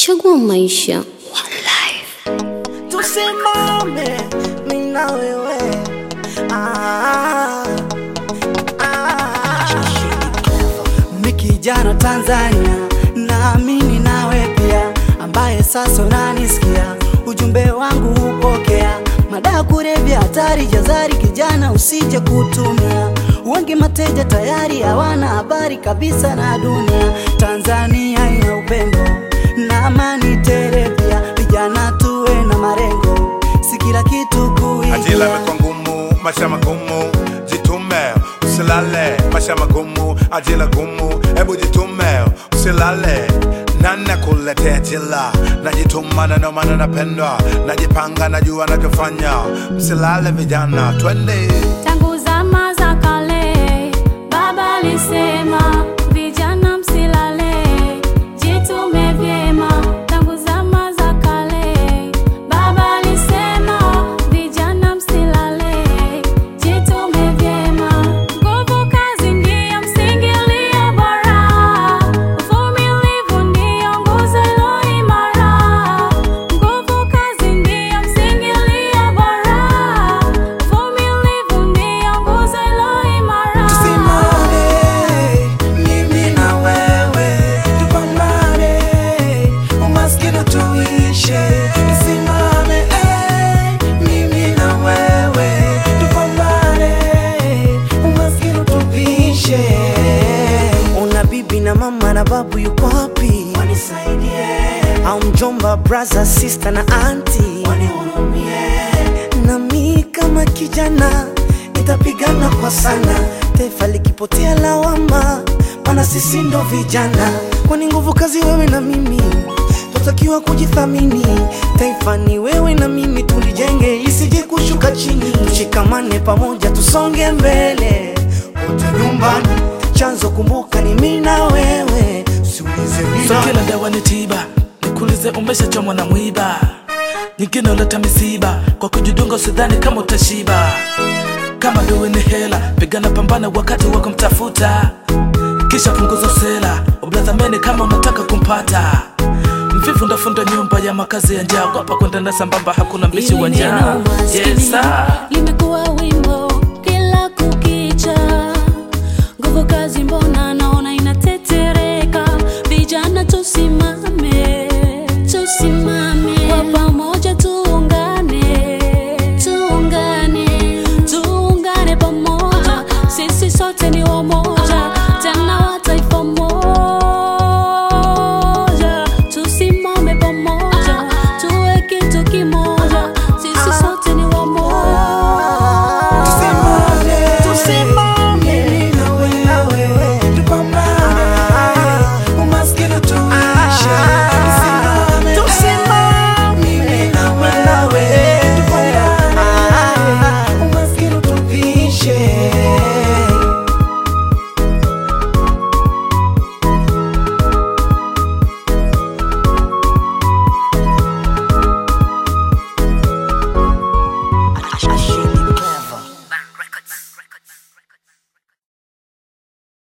Chagua maisha. tusimame mimi na wewe ah, ah. Mi kijana Tanzania, naamini nawe pia, ambaye sasa unanisikia, ujumbe wangu upokea. Madawa kulevya hatari, jazari kijana, usije kutumia. Wengi mateja tayari hawana habari kabisa na dunia. Tanzania ina upendo na amani tele, pia vijana tuwe na malengo, si kila kitu Ajira kuigia. imekuwa ngumu, maisha magumu, jitume usilale, maisha magumu, ajira gumu, hebu jitume usilale. Nani kuletea jila, najituma na ndio maana napendwa, najipanga, najua nachofanya, msilale vijana, twende Tangu zama za kale, baba alisema vijana msilale, jitume vyema. Tangu zama za kale, baba alisema vijana msilale, jitume vyema. Nguvu kazi ndiyo msingi ulio bora, uvumilivu ndiyo nguzo iliyo imara. Nguvu kazi ndiyo msingi ulio bora, uvumilivu ndiyo nguzo iliyo imara. Tusimame, mimi na wewe, tupambane, umaskini tuishe. Tusimame, eh, mimi na wewe, tupambane, umaskini tupishe. Una bibi na mama na babu yuko wapi? Wanisaidie. Au mjomba, brother, sister na auntie wanihurumie. Na mi kama kijana nitapigana kwa sana, taifa likipotea lawama, maana sisi ndo vijana. Kwani nguvu kazi wewe na mimi, tutakiwa kujithamini. Taifa ni wewe na mimi, tulijenge isije kushuka chini. Tushikamane pamoja, tusonge mbele wote nyumbani. Chanzo kumbuka ni mimi na wewe, siulize So bila kila dawa ni tiba, nikuulize umeshachomwa na mwiba, nyingine uleta misiba, kwa kujidunga usidhani kama utashiba. Kama duwe ni hela, pigana pambana wakati wa kumtafuta, kisha punguza usela, ubladhameni kama unataka kumpata. Mvivu ndafunda nyumba ya makazi ya njaa, kwapa kwenda na sambamba, hakuna mbishi wa Hili njaa. neno umaskini Yes, sir. limekuwa wimbo kila kukicha, nguvu kazi mbona naona